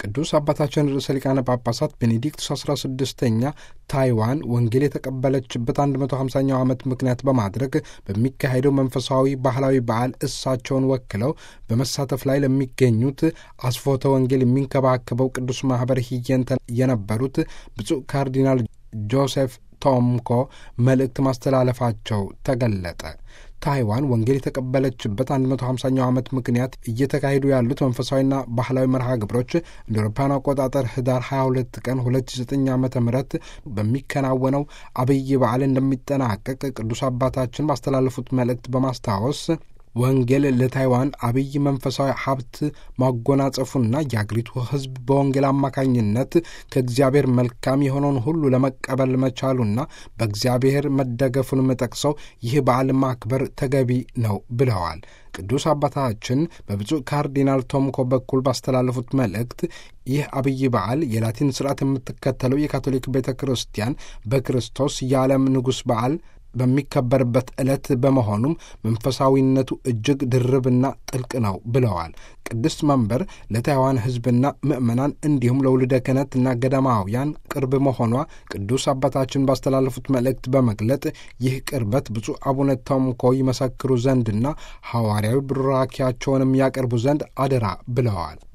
ቅዱስ አባታችን ርዕሰ ሊቃነ ጳጳሳት ቤኔዲክቱስ 16ኛ ታይዋን ወንጌል የተቀበለችበት 150ኛው ዓመት ምክንያት በማድረግ በሚካሄደው መንፈሳዊ ባህላዊ በዓል እሳቸውን ወክለው በመሳተፍ ላይ ለሚገኙት አስፎተ ወንጌል የሚንከባከበው ቅዱስ ማኅበር ሂየንተ የነበሩት ብፁዕ ካርዲናል ጆሴፍ ቶምኮ መልእክት ማስተላለፋቸው ተገለጠ። ታይዋን ወንጌል የተቀበለችበት 150ኛው ዓመት ምክንያት እየተካሄዱ ያሉት መንፈሳዊና ባህላዊ መርሃ ግብሮች እንደ አውሮፓውያን አቆጣጠር ህዳር 22 ቀን 2009 ዓ ም በሚከናወነው አብይ በዓል እንደሚጠናቀቅ ቅዱስ አባታችን ባስተላለፉት መልእክት በማስታወስ ወንጌል ለታይዋን አብይ መንፈሳዊ ሀብት ማጎናጸፉና የአገሪቱ ሕዝብ በወንጌል አማካኝነት ከእግዚአብሔር መልካም የሆነውን ሁሉ ለመቀበል መቻሉና በእግዚአብሔር መደገፉንም ጠቅሰው ይህ በዓል ማክበር ተገቢ ነው ብለዋል። ቅዱስ አባታችን በብፁዕ ካርዲናል ቶምኮ በኩል ባስተላለፉት መልእክት ይህ አብይ በዓል የላቲን ስርዓት የምትከተለው የካቶሊክ ቤተ ክርስቲያን በክርስቶስ የዓለም ንጉሥ በዓል በሚከበርበት ዕለት በመሆኑም መንፈሳዊነቱ እጅግ ድርብና ጥልቅ ነው ብለዋል። ቅድስት መንበር ለታይዋን ሕዝብና ምዕመናን እንዲሁም ለውልደ ክህነትና ገዳማውያን ቅርብ መሆኗ ቅዱስ አባታችን ባስተላለፉት መልእክት በመግለጥ ይህ ቅርበት ብፁዕ አቡነ ቶምኮ ይመሰክሩ ዘንድና ሐዋርያዊ ቡራኪያቸውንም ያቀርቡ ዘንድ አደራ ብለዋል።